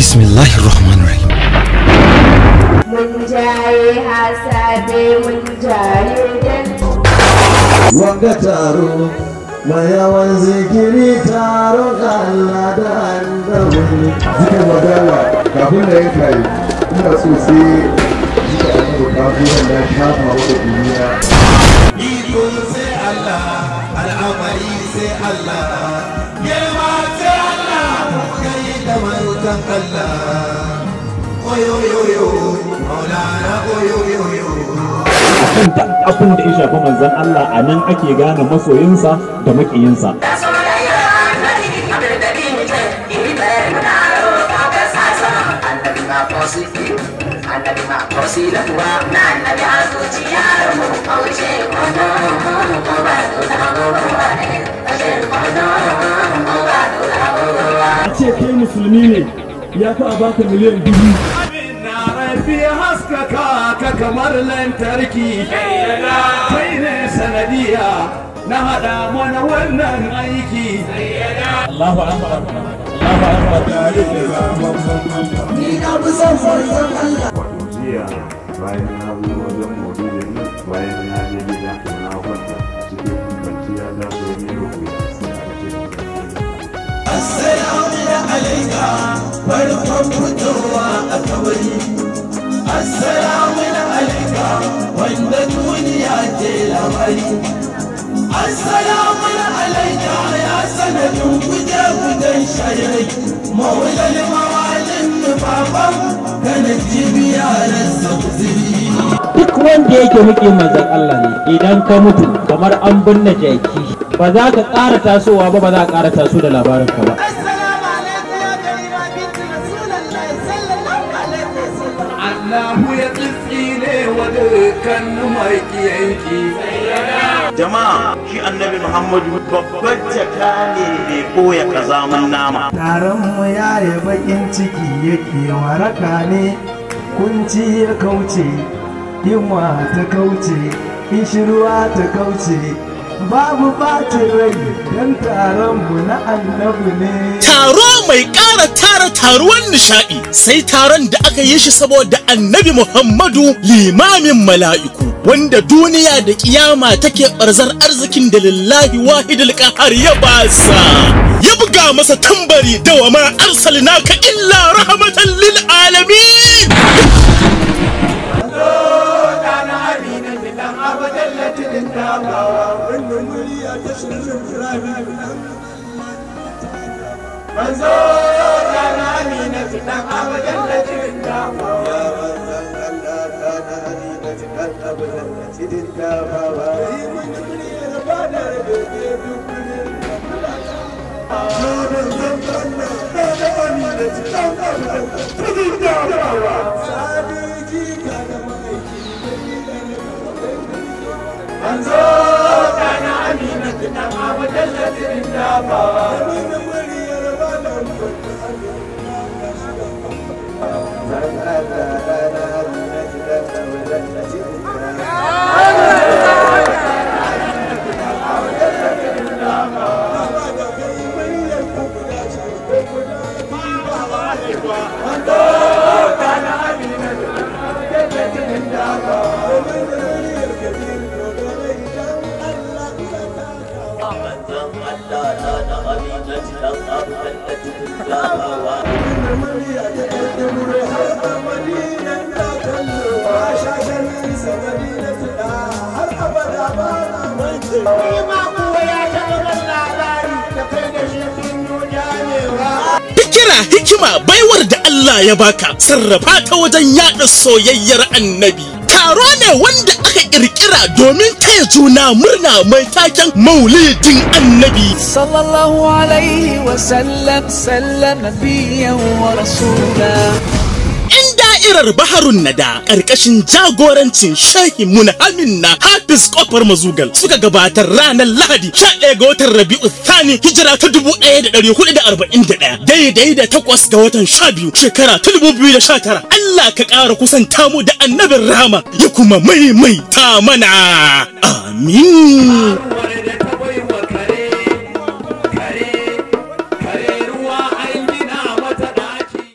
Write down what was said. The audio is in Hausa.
bismillahir rahmanir rahim mun jaye hasabe mun jaye dan wanga taro mai yawan zikiri taron Allah da annabi zikin magana kafin da yanka yi ina so sai zika annabi kafin wanda ya shafa wata duniya iko sai Allah al'amari sai Allah girma sai Allah kai da marutan Allah oyo yo yo maulana oyo yo yo kan duk abin da ya shafi manzon Allah a nan ake gane masoyinsa da makiyinsa annabi ma wasila tuwa na annabi a zuciya mu kauce kwano ko ba su da gobe a ce kai musulmi ne ya fi a baka miliyan dubu na rafi haskaka ka kamar lantarki kai ne sanadiya na hada mana wannan aiki Allahu akbar Allahu akbar ni na fi son manzon Allah jiya bayan na zo wajen maulidin nan bayan na je gida na kwanta cikin kwanciya za su yi rubuya sai aka ce Assalamu alaika farkon fitowa a kabari Assalamu alaika wanda duniya ke labari Assalamu alaika ya sanadin guje-gujen shayarai Maulal mawalin baban kana jibiya rasa kuziri duk wanda yake muke manzon Allah ne idan ka mutu kamar an binne jaki ba za ka ƙara tasowa ba ba za ka ƙara taso da labarin ka ba assalamu alaikum ya karima binti rasulullahi sallallahu alaihi wasallam Allahu ya tsitsine wa dukkan maƙiyanki jama'a shi annabi muhammadu babbar jaka ne mai ɓoye kazaman nama taron mu yaye bakin ciki yake waraka ne kunci ya kauce yunwa ta kauce ishirwa ta kauce babu bacin rai don taron mu na annabi ne taro mai ƙara tara taruwan nishaɗi sai taron da aka yi shi saboda annabi Muhammadu limamin mala'iku wanda duniya da kiyama take ɓarzar arzikin da lillahi wahidul qahar ya basa ya buga masa tambari da wa ma arsalnaka illa rahmatan lil alamin manzo da na amina fitan abadan da cikin dafawa Manzo da na amina fitan abadan da cikin dafawa Fikira hikima baiwar da Allah ya baka sarrafa ta wajen yaɗa soyayyar annabi. Taro ne wanda aka ƙirƙira domin taya juna murna mai taken maulidin annabi. صلى الله عليه وسلم سلم نبيا ورسولا ‘Yan da'irar Baharun Nada ƙarƙashin jagorancin Shehi Munhamin na Hafiz Kofar Mazugal suka gabatar ranar Lahadi 11 ga watan Rabi'u Thani hijira ta 1441 daidai da takwas ga watan 12 shekara ta 2019 Allah ka ƙara kusanta mu da annabin rahama ya kuma maimaita mana. Amin.